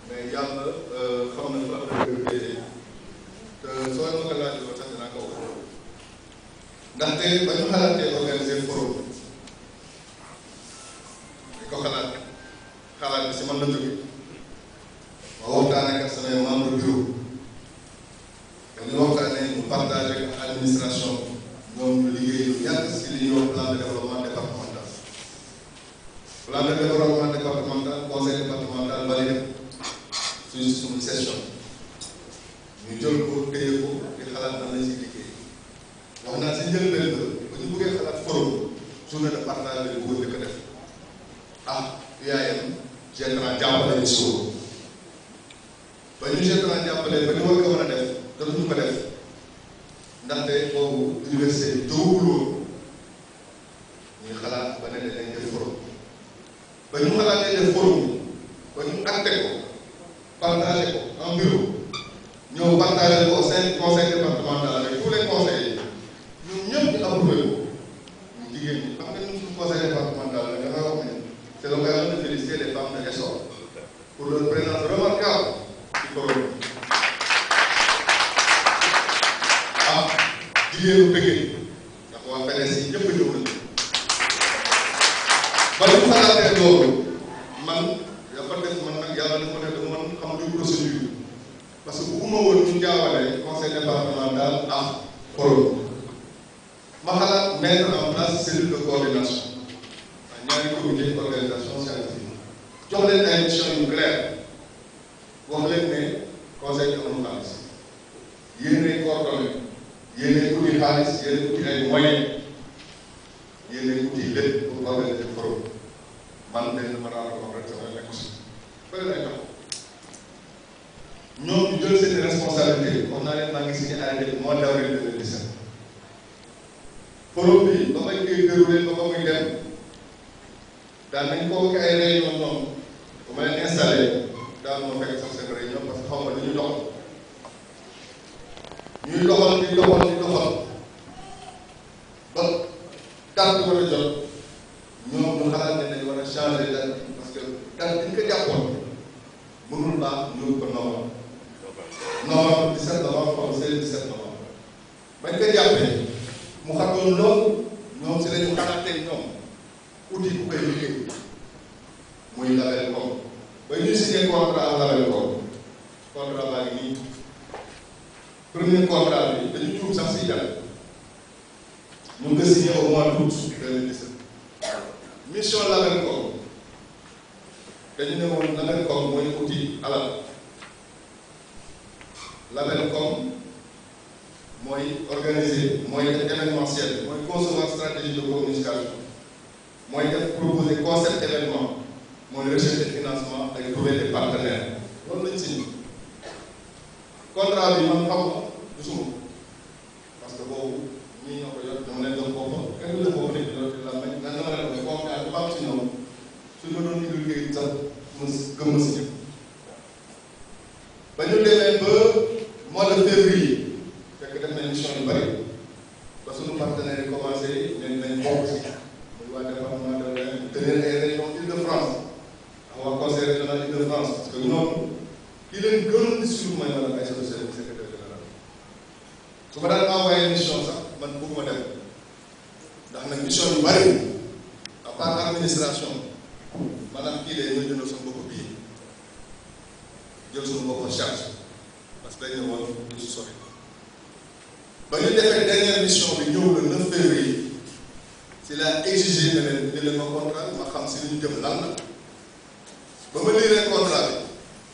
mais yàlla xam na fa la dëgg féete te soo ma ko laajee ba sax dinaa ko wax ndaxte ba ñu xalaatee organiser forum di ko xalaat xalaat bi si man la jóge ma waxtaanee ak samay membre bureau ba ñu waxtaanee ñu partagé ak administration ñoom ñu liggéey lu yàgg si li ñuy wax plan de développement départemental plan de développement départemental conseil départemental validé suñu suñu session ñu jël ko téye ko di xalaat nan la si liggéey wax naa si njëlbeen ba ba ñu bëggee xalaat forum journée de partage bi bëggoon di ko def ah UAM GETRA jàppale ñu si ba ñu GETRA jàppale ba ñu war ko mën a def dootuñu ko def ndaxte boobu université bi jógul woon ñuy xalaat ba ne dañ def forum ba ñu xalaatee def forum ba ñu acté ko partagé ko en bureau ñëw partagé ko au sein du conseil départemental avec tous les conseillers ñun ñëpp ñu approuvé ko ñu jigéen ñi xam nga ñun suñu conseil départemental la dafay wax ne c'est l'occasion de féliciter les femmes de l'essor pour leur présence remarquable ci forum ah jigéenu bëggee ndax waa PDS yi ñëpp a ñëw nañu ba ñu xalaatee loolu man dafa def man nag yàlla dafa def dafa man xam luy procédure parce que bugguma woon ñu jaawale conseil départemental ak forum ma xalaat mettre en place cellule de coordination ak ñaari comité d'organisation scientifique jox leen ay missions yu claires wax leen ne conseil bi amul xaalis yéenay coordonné yéenay uti xaalis yéenay uti ay moyens yéenay uti lépp pour organiser forum man benn ma daal ko rek sama nekk si bëri lay tax ñoom ñu jël seen responsabilité wax naa leen maa ngi signé arrêté bi mois d'avril 2017 forum bi ba may koy déroulé ba ba muy dem daan nañ convoqué ay réunion ñoom ba ma leen installé daal ma fekk sax seen réunion parce que xaw ma lu ñu doxal ñuy doxal di doxal di doxal ba date bi war a jot ñoom ñu xalaat ne dañu war a changer date bi parce que date bi ñu ko jàppoon mënul baax ñu ko novembre novembre 17 novembre xaw ma 16 17 novembre bañ ko jàppee mu xatoon loolu ñoom si lañu xalaatee ñoom outil bu koy liggéey muy label comme ba ñuy signé contrat ak label comme contrat baa ngi nii premier contrat bi dañu tuub sax si jàll ñu ngi ko signé au mois d'août 2017 mission label comme dañu ne woon label comme mooy outil alal label comme mooy organiser mooy def événementiel mooy concevoir stratégie de communication mooy def proposer concept événement mooy recherche de financement ak trouver des partenaires loolu lañ signé contrat bi man xaw ma gisuma parce que boobu ñii ñoo ko yor dama leen doon boppam kenn la boobu nekk yor la mañ nan dama leen doon confiance bu am si ñoom suñ ma doon indil kayit sax ma gëm ma si ñëpp ba ñu demee ba mois de février fekk def nañ mission yu bëri ba suñu partenaires yi commencé nañ nañ bokk si muy waa département de l'Ain tenir ay région Île-de-France ak waa conseil régional Île-de-France parce que ñoom ki leen gënoon di suivre mooy maanaam ay secrétaire secrétaire général su ma daan envoyé mission sax man bëgguma dem ndax nag mission yu bëri à part administration maanaam kii de ñoo jëndal suñu bopp bii jël suñu bopp charge parce que dañ ne woon du si sori ba ñu defee dernière mission bi ñëw le 9 février si la exigé ne leen ñu leen ma contrat ma xam si li ñu jëm lan la ba ma liiree contrat bi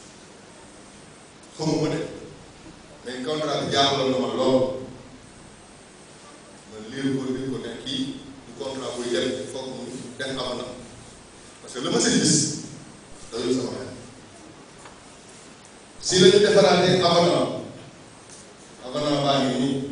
xamuma de mais contrat bi jaaxaloon na ma lool ma liir ko liir ko ne kii du contrat buy dem il faut que mu def avenant parce que la ma si gis doyul sama xel si la ñu defaraatee avenant avenant baa ngi nii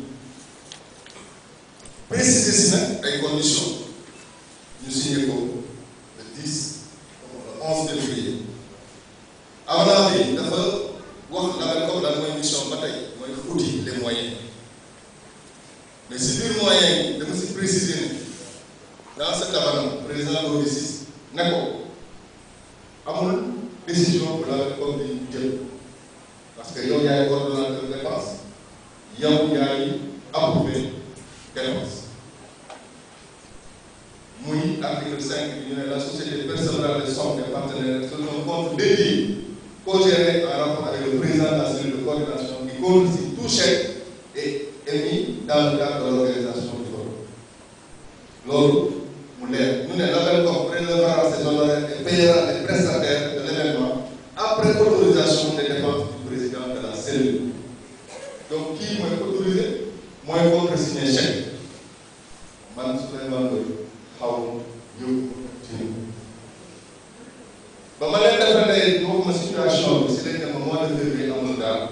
préciser si nag ay conditions ñu signé ko le 10 le 11 février avenant bi dafa wax label comme lan mooy mission ba tey mooy outil les moyens mais si biir moyens yi dama si préciser ne dans cet avenant président Gomis ne ko amul décision bu la comme di jël parce que yow yaay coordonnateur dépense yow yaay approuvé dépense muy article 5 bi ñu ne la société percevra les sommes des partenaires sur un compte dédié co-géré en rapport avec le président de la cellule de coordination qui contient tout chèque et émis dans le cadre de l'organisation du forum loolu mu leer ñu ne l'Abelcom prélèvera ses honoraires et payera les prestataires de l'événement après autorisation des dépenses du président de la cellule donc kii mooy autorisé mooy contresigné chèque man Souleymane Ndoye xaw yóbbu ci ba ma leen defalee waxuma situation bi si lañ ne ma mois de février amul daal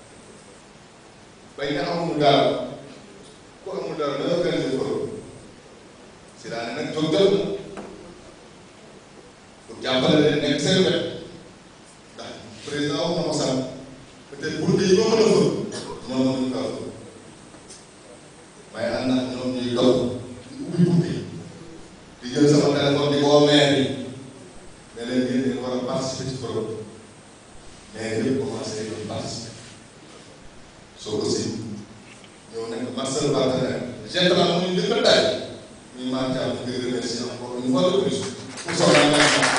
bañ ne amul daal ku amul daal da organiser forum si daa ne nag jóg jot na pour jàppale leen nekk seen wet ndax président wax na ma sànq peut-être pour yi ñoo mën a fël ñoom mënuñu kaa fël waaye ànd ak ñoom ñuy dox di ubbi bunti di jël sama téléphone di woo maire yi ne leen yéen ngeen war a participer ci programme maire yëpp commencé di participer soo ko si ñëw nekk ma seul partenaire général mu ñu njëkk a daaj ñu maa ngi am di remercier encore une fois de plus pour son engagement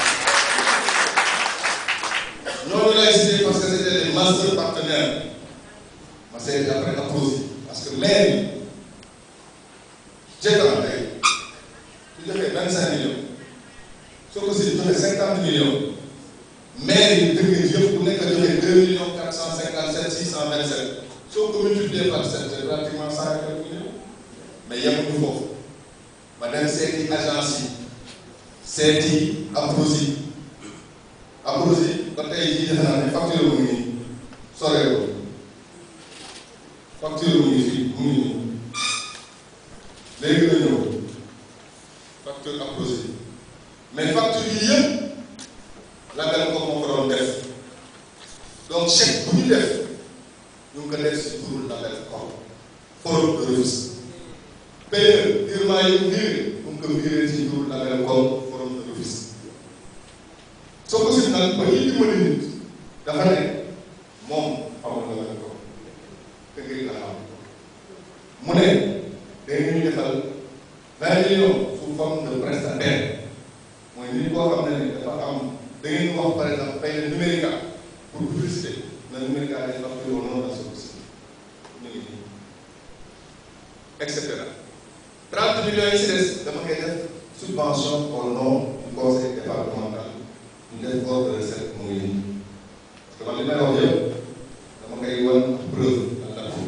ñooñu lay cité parce que c'était des master partenaires ma seeti après apposé parce que maire yi jëkkëram tey su joxee vingt cinq millions soo ko si joxe cinquante millions maire yi dëkk yëpp ku nekk joxe deux millions quatre cent cinquante sept six cent vingt sept soo ko multiplié par sept c'est pratiquement cent et quelques millions mais yemuñu foofu ma dem seeti agence yi seeti Aprosi Aprosi ba tey jii defe naa ne facture mu ngi nii soreewul facture mu ngi fii mu ngi nii léegi la ñëw facture Aprosi mais facture yi yëpp label ko moo ko doon def donc chèque bu ñu def ñu ngi ko def si turu label ko forum de Rufisque payeur virement yi mu viré mu ngi ko viré ci turu label ko forum de Rufisque soo ko si nag ba ñuy dimbali nit dafa ne moom xamul label ko te ngir la xam mu ne da ngeen ñu defal vingt millions sous forme de prestataire mooy nit koo xam ne ni dafa am da ngeen wax par exemple fay na numérique pour publicité na numérique day facturé au nom de la société ñu ngi nii et cetera trente millions yi si des dama koy def subvention au nom du conseil départemental ñu def corps de recette mu ngi nii parce que man li may wax yëpp dama koy wan preuve à l'appui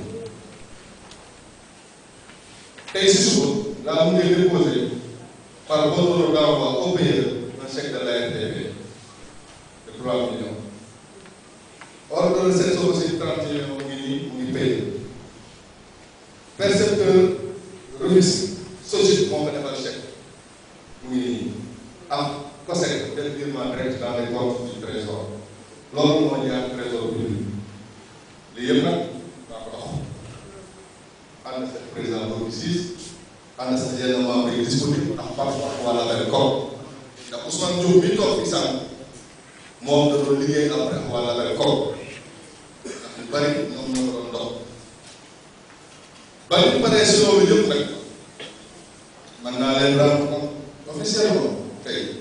tey si suba laa mu ngi déposé par ordre d'envoi au payeur un chèque de l'ARTP de 3 millions. Ordre de recette soo aussi 30 millions mu ngi nii mu ngi payé. Percepteur Rufisque SOGIP moo ko defal chèque mu ngi nii am COSEC def virement direct dans les comptes du trésor loolu moo jaar trésor public lii yëpp nag daa ko dox ànd sa président boobu siis ànd sa yenn membres yi disponible ndax parfois wala benn koom ndax Ousmane Diop bi toog fi sànq moom da doon liggéey après wala benn koom ndax ñu bari ñoom ñoo ko doon dox ba ñu paree si loolu yëpp nag mën naa leen rendre compte officiellement tey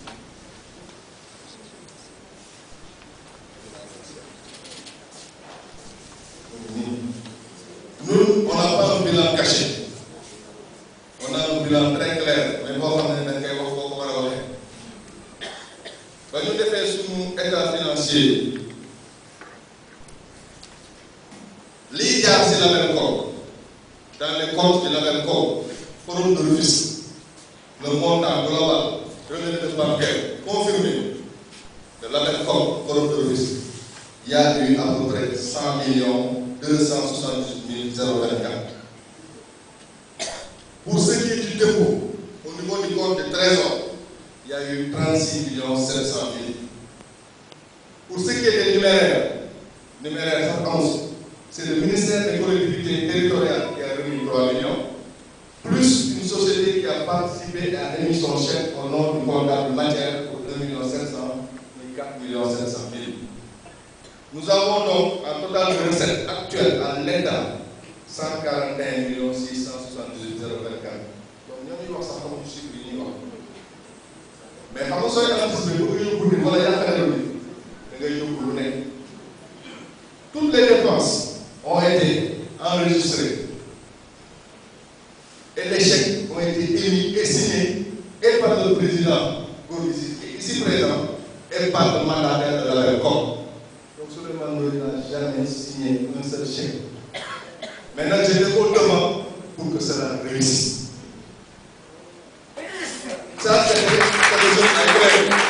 Nous, on n'a pas un bilan caché. On a un bilan très clair mais boo xam ne dañ koy wax boo ko war a waxee ba ñu defee suñu état financier lii jaar si label ko dans les comptes du label ko forum de Rufisque le montant global revenu de bancaire confirmé de label ko forum de Rufisque il y a eu à peu près cent millions deux cent soixante-dix mille zéro vingt-quatre Pour ce qui est du dépôt, au niveau du compte de trésor, il y a eu 36 millions 700 000. Pour ce qui est des numéraires, numéraires ça pense, c'est le ministère des collectivités territoriales qui a remis 3 millions, plus une société qui a participé à émis son chèque au nom du comptable matière pour 2 millions 700 4 millions 700 000. Nous avons donc un total de recettes actuelles à l'État 141 millions 678 024. Donc ñoo ngi wax sax xamuñu chiffre yi ñuy wax mais xam nga sooy anticiper bëgg nga yóbbu nit wala yaakaar nit da ngay yóbbu lu nekk. Toutes les dépenses ont été enregistrées et les chèques ont été émis et signés et par le président Gorgui ici présent et par le mandataire de la RECOM. Donc Souleymane Ndoye n'a jamais signé un seul chèque. Maintenant, je vais au devant pour que cela réussisse. Ça, c'est quelque chose à clair.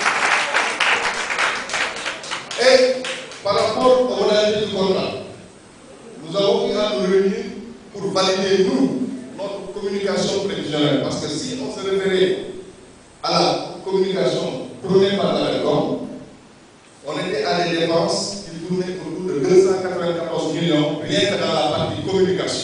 Et par rapport aux modalités du contrat, nous avons eu à nous réunir pour valider, nous, notre communication prévisionnelle. Parce que si on se référait à la communication prônée par la RECOM, on était à des dépenses qui tournaient autour de 294 millions, rien que dans la partie communication.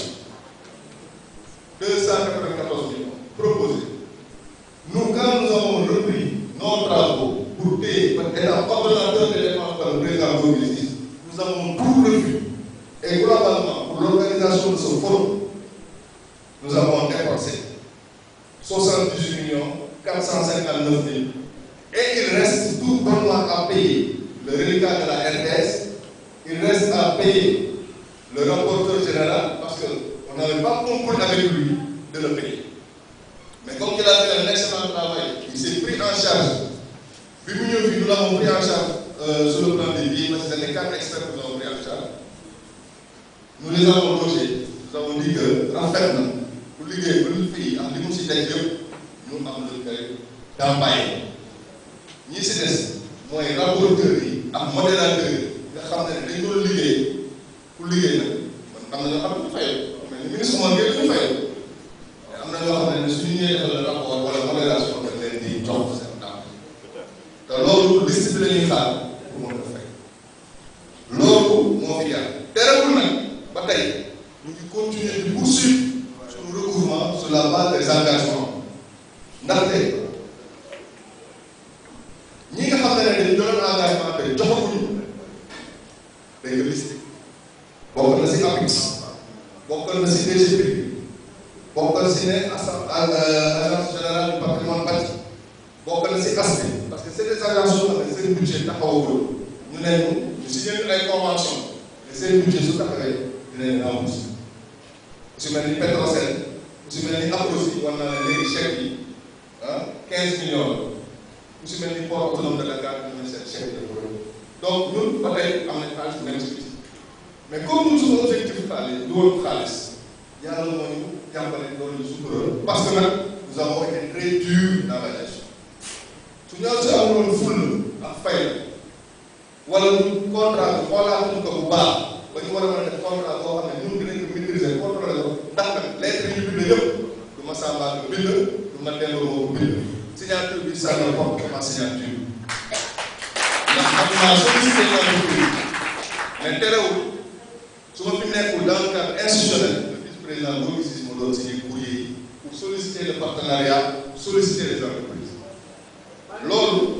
294 millions proposés. Nous, quand nous avons repris nos travaux pour payer, étant coordonnateur des dépenses par le président Gorgui nous avons tout revu. Et globalement, pour l'organisation de ce forum, nous avons dépensé 78 millions 459 000. Et il reste tout bonnement à payer le reliquat de la RTS, il reste à payer le rapporteur général parce qu'on n'avait pas compris avec lui de le payer. Mais comme il a fait un excellent travail, il s'est pris en charge. Puis nous, nous l'avons pris en charge euh, sur le plan des billets, parce que c'était quatre experts que nous avons pris en charge. Nous les avons logés. Nous avons dit que, en fait, pour liguer, pour le pays, en ligne, si nous avons le fait d'empailler. ñi si des mooy rapporteurs yi ak modérateurs yi nga xam ne dañ doon liggéey ku liggéey nag man am na ñoo xam ne ñu fayal mais ni ministre moom ngeen ñu fayal mais am na ñoo xam ne suñu ñëwee defal rapport wala modération dañ leen di jox seen temps te loolu liste bi la ñuy xaar pour mën a fay loolu moo fi yàlla terewul nag ba tey ñu ngi continuer di poursuivre suñu recouvrement sur la base des engagements ndaxte ñi nga xam ne dañu doon engagement te joxaguñu dañ ko listé bokk na si APIX bokk na si DGP bokk na si ne agence générale du patrimoine bâti bokk na si ASPI parce que c'est des agences yoo xam ne seen budget taxawagul ñu ne ñu ñu signé ay convention te seen budget su taxawee dinañ rembourser su mel ni Petrosen su mel ni Aprosi war naa ne léegi chèque yi ah 15 millions la su mel ni port autonome de Dakar ñu ne seen chèque de donc ñun ba tey am nañ xaalis bu nekk si biti mais comme ñun suñu objectif xaalis du woon xaalis yàlla moo ñu jàppale loolu ñu sutural parce que nag nous avons été très durs dans la gestion su ñu si amuloon ful ak fay wala ñu contrat bi xoolaatuñu ko bu baax ba ñu war a mën a def contrat boo xam ne ñun dinañ ko maîtriser contrôler ko ndax nag lettre yi ñu bind yëpp du ma sàmbaa ko bind du ma delloo moo ko bind signature bi ça ne porte que ma signature ndax xam naa sollicité l'entreprise mais terewul su ma fi nekkul dans le cadre institutionnel le vice président Gorgui Ciss ma doon signé courrier yi pour solliciter le partenariat pour solliciter les entreprises loolu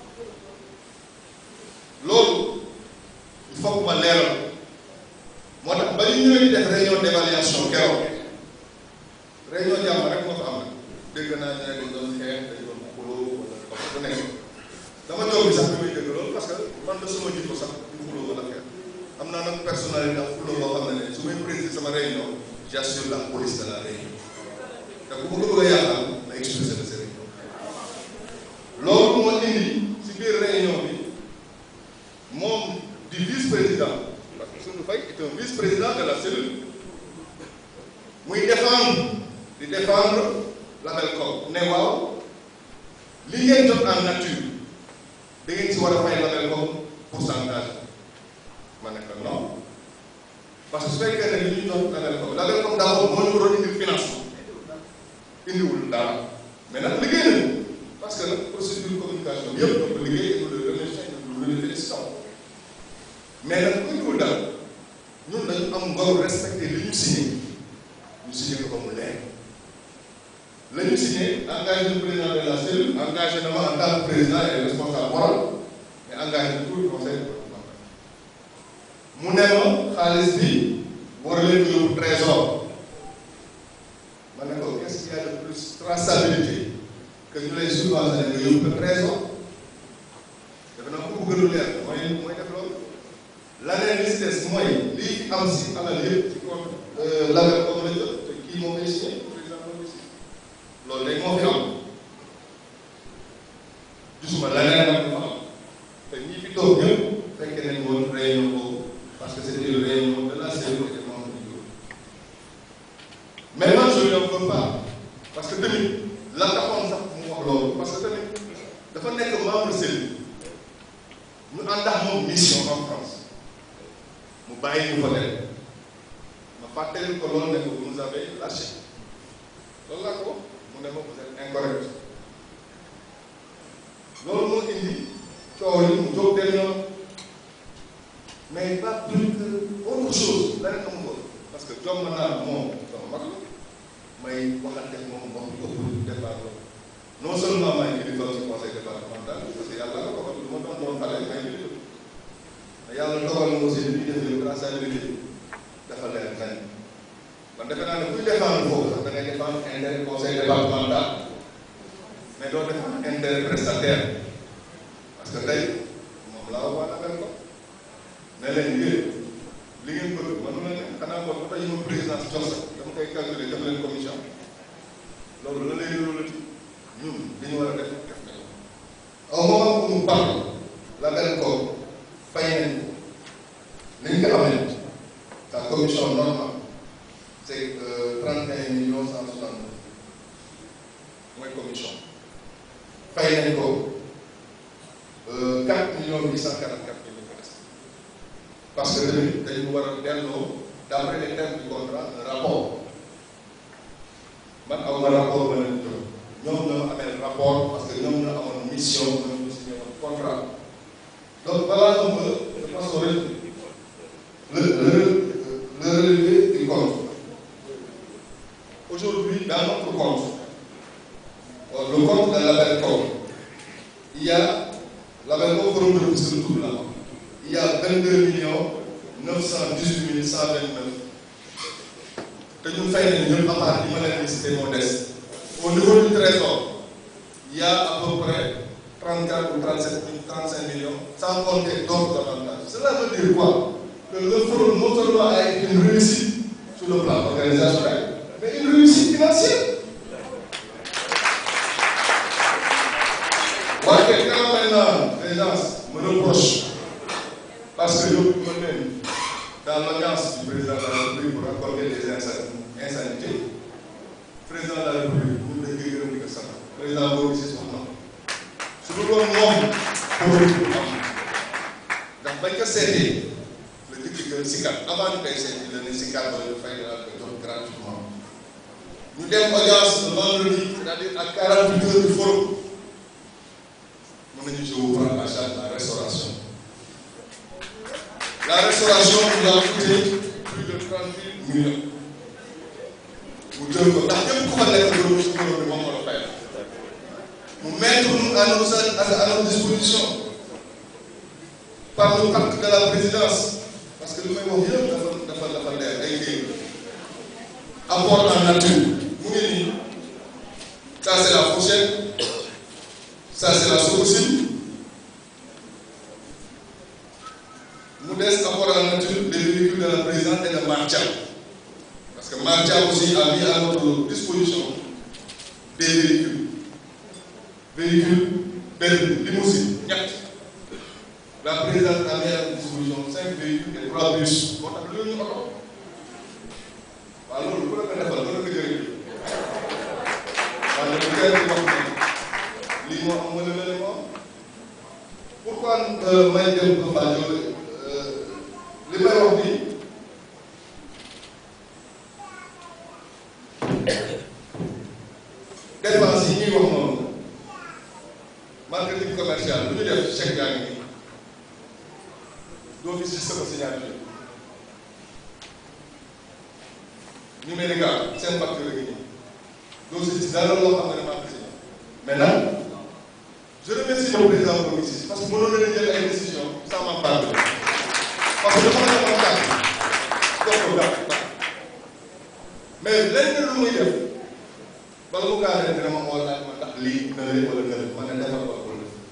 loolu il faut que ma leeral moo tax ba ñu ñëwee di def réunion d'évaluation keroog réunion jàmm rek moo fa am dégg naa ñu ne dañ doon xeex dañ doon xuloo wala wax bu nekk dama toog bi sax bi may dégg loolu parce que man de suma jikko sax du xuloo wala xeex am naa nag personnalité ak xuloo boo xam ne ne su may présider sama réunion j'assure la police de la réunion te bu ma ko bëgg a yàqal na expulsé de ces réunions loolu moo indi si biir réunion bi moom di vice président parce que Soundou Faye est un vice président de la cellule muy défendre di défendre label COP ne waaw li ngeen jot en nature da ngeen si war a fay label COP pourcentage ma ne ko non parce que su fekkee ne li ñu jot label COP label COP d'abord moo ñu waroon indil financement indiwul dara mais nag liggéey nañu parce que nag procédure communication bi yëpp ñoo ko liggéey ñu le remercier ñu le félicitons mais nag ku indiwul dara ñun dañu am ngor respecté li ñu signé ñu signé ko ba mu leer la ñu signé engagé le président de la cellule engagé na ma en tant que président et responsable moral mais engagé tout le conseil départemental mu ne ma xaalis bi war leen yóbbu trésor ma ne ko qu'est-ce qu'il y a de plus traçabilité que ñu lay subventionné nga yóbbu ko trésor defe naa ko bëgg lu leer mooy mooy def loolu laneen li si des mooy lii am si alal yëpp ci compte label boobu la jot te kii moo koy signé président moo koy signé loolu léegi moo fi am gisuma laneen nag dafa am te ñi fi toog ñëpp fekkee nañ woon réunion boobu parce que c'était une réunion de la CEDEAO et des membres du bureau maintenant je ne veux pas parce que tamit la taxoon sax mu wax loolu parce que tamit dafa nekk membre CEDEAO ñu ànd ak moom mission en France mu bàyyi ñu fa dem ma fàttali ko loolu ne ko vous nous avez lâché loolu laa ko mu ne ma vous êtes incorrect loolu moo indi coow li mu jóg dem yoon mais pas plus que autre chose leneen amu ko parce que jom naa moom sama mag la may waxante moom wax lu ëpp départ la non seulement may kilifa ci conseil départemental parce que yàlla la ko wax lu ma doon doon xale may kilifa mais yàlla dogal na aussi li ñuy def yow traçabilité dafa leer nañ man defe naa ne kuy défendre foofu sax da ngay défendre intérêt conseil départemental mais doo défendre intérêt prestataire parce que tey moom laa wax waa ko ne leen yéen li ngeen bëgg mënu la ne xanaa kon bu tey ma présidence jox sax dama koy calculer def leen commission loolu la lay yóolati ñun li ñu war a def def nañu au moment où nous parlons la benn ko fay nañ ko nañ ko xamee sa commission normale c'est trente et un millions cent soixante mooy commission fay nañ ko quatre millions huit cent quarante quatre mille ko des parce que tamit dañu war a delloo d'après les termes du contrat un rapport man aw ma rapport ba leen jox ñoom ñoo amee rapport parce que ñoom ñoo amoon mission ñoom ñu signé woon contrat donc voilà un peu je pense que le le le relevé du compte aujourd'hui dans notre compte le compte de label compte il y a label compte forum de Rufisque tout là il y a 22 millions 918 mille 129 te ñun fay nañu ñëpp à part yi ma leen cité moo des au niveau du trésor il y a à peu près 34 ou 37 35 millions sans compter d'autres avantages cela veut dire quoi que le forum non seulement a été une réussite sur le plan organisationnel mais une réussite financière waaye quand maintenant les gens me reprochent parce que yóbbu ma leen dans l'audience du président de la République pour accorder des insanités président de la République ñun dañ koy gërëm di ko sant président boo gisee wax na su dul woon moom pour am ndax bañ ko seetee la jëkk que Sicap avant ñu koy seeti la ne Sicap ba ñu fay daal ko jox gratuitement ñu dem audience le vendredi c'est-à-dire à 48 heures du forum mën nañu je vous prends en charge la restauration la restauration nous a coûté plus de 38 millions mu jël ko ndax ñëpp ku fa nekk loolu su borom bi moom moo la fay mu mettre nous à nos à nos dispositions par le pacte de la présidence parce que li may wax yëpp dafa dafa dafa leer ay kayit apport en nature mu ngi nii ça c'est la fourchette ça c'est la sococim mu des apport en nature des véhicules de la présidente et de Martia parce que Martia aussi a mis à notre disposition des véhicules véhicules benn limousine ñett la présidente a mis à notre disposition cinq véhicules et trois bus moo tax lu ñu oto waaw loolu ku la ko defal ku la ko jëriñ waaw dafa gën di wax ne lii moo am wala wala moo am pourquoi may dem ba Fadio li may wax nii dépense yi ñuy wax noonu marketing commercial lu ñu def chèque yaa ngi nii doo fi si sama signature numérique seen facture ngi nii doo si gis dara loo xam ne maa ko signé mais nag je remercie le président Gomis parce que mënoon na leen jël ay décision sans m'en parler parce que dafa la defoon kàddu jox ko gàtt mais lenn lu muy def bala mu gaa def dina ma xool laaj ma ndax lii na leen wala na leen ma ne defal ko ko def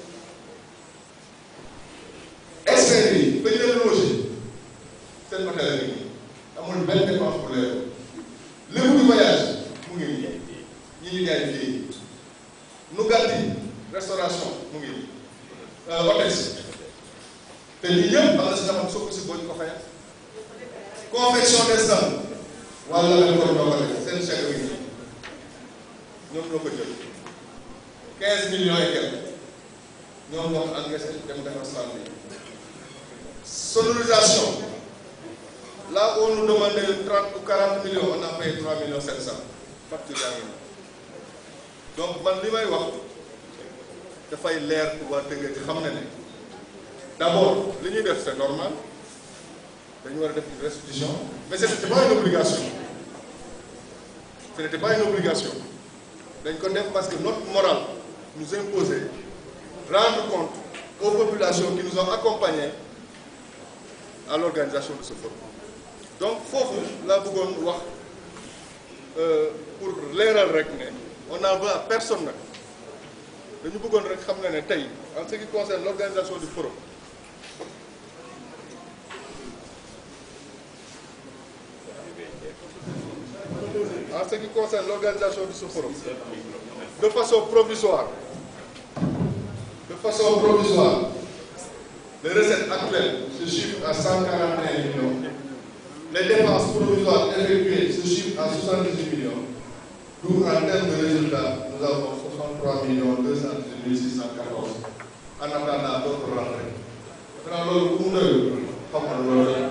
experts yi ba ñu leen loger seen hôtel la nii amul benn dépense pour leer lépp du voyage mu ngi nii ñi ñu jaay fii nu gàtti restauration mu ngi nii hôtel si te ñi ñëpp am na si ñoo xam soo ko si boo ñu ko fayal confection des stands wala la ko ñoo ko def seen chèque bi nii ñoom ñoo ko jël 15 millions et quelques ñoom ñoo ko encaissé dem defar stand bi sonorisation là où on nous demandait 30 ou 40 millions on a payé 3 millions 700 facture yaa ngi nii donc man li may wax dafay leer pour waa Tëngéej ci xam ne ne d'abord li ñuy def c'est normal dañu war a def une restitution mais ce n'était pas une obligation ce n'était pas une obligation dañ ko def parce que notre morale nous imposait rendre compte aux populations qui nous ont accompagnés à l'organisation de ce forum donc foofu laa bëggoon wax pour leeral rek ne on n'en veut à personne nag dañu bëggoon rek xam ne ne tey en ce qui concerne l'organisation du forum en ce qui concerne l'organisation de ce forum de façon provisoire de façon provisoire les recettes actuelles se chiffrent à 141 millions les dépenses provisoires effectuées se chiffrent à 78 millions d'où en termes de résultats nous avons 63 millions 218 614 en attendant d'autres rentrées. Maintenant loolu ku mu doyul xam nga loolu